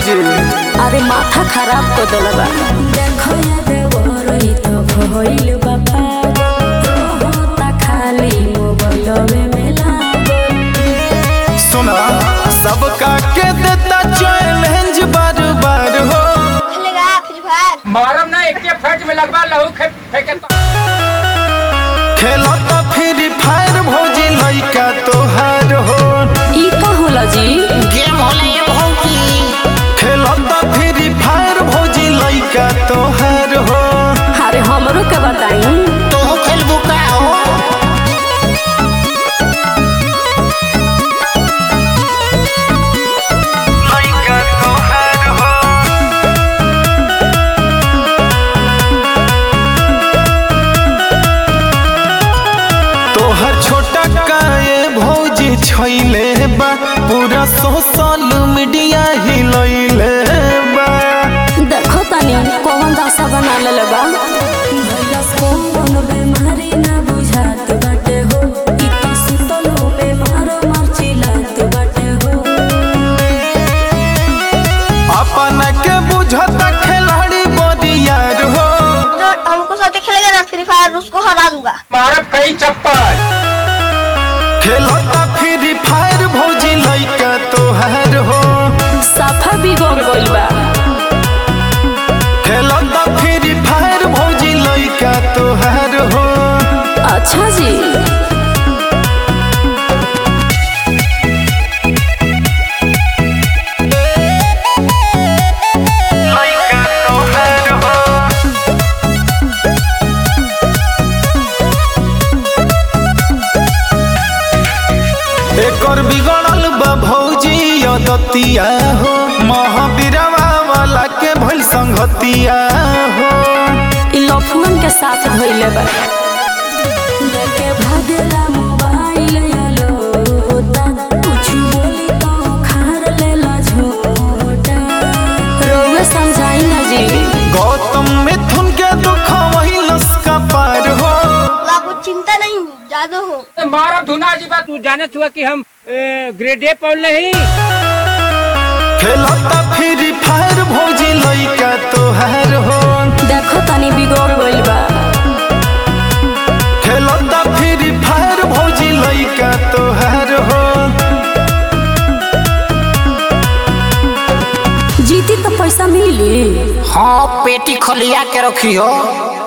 जी अरे माथा खराब कर दिल बा देखो ये देवरई तो भइल बा पागल रोता खाली मोबाइलवे में लागल सुना सबका के देता चैलेंज बार बार हो खेलेगा फ्री फायर मारम ना एक फट में लगवा लहू खे- फेंके तो खेलो तो फ्री फायर भौजी लइका तोहार हो ई का होला जी गेम होला ये भौजी खेलो तो फ्री फायर भौजी लइका तोहार हो अरे हमरो के बताई तू खेलबू का हो लइका तोहार हो तोहर छोटा काए भौजी छैले बा पूरा सोशल मीडिया हिलैले बा देखो तनी कौन दशा बना लेले बा भैलस कौन बेमारी ना बुझात बाटे हो ई तो सुतलो बेमार मरचिलात बाटे हो अपना के बुझता खिलाड़ी बदियार हो जो हमको साथ खेलेगा ना फ्री फायर उसको हरा दूंगा मारब कई चप्पल खेलता फ्री फायर भौजी लइका तोहार हो साफा बिगड़ गइल बा खेलता फ्री फायर भौजी लइका तोहार हो अच्छा जी लइका तोहार हो एकर बिगड़ल बा भौजी यदतिया हो महावीरवा वाला के भइल संगतिया हो ई लफुअन के साथ धइले बा लेके भागला मोबाइल यालो होता कुछ बोली तो खार लेला झोटा रोवे समझाई ना जी गौतम मिथुन के दुख वही लस्का पार हो आपको चिंता नहीं जादू हो मारब धुना जी बा तू जाने हुआ कि हम ए, ग्रेड ए पढ़ नहीं खेलता फ्री फायर भौजी लइका तोहार हो देखो तनी बिगड़ गइल बा खेलता फ्री फायर भौजी लइका तोहार हो जीती तो पैसा मिली हाँ पेटी खोलिया के रखी हो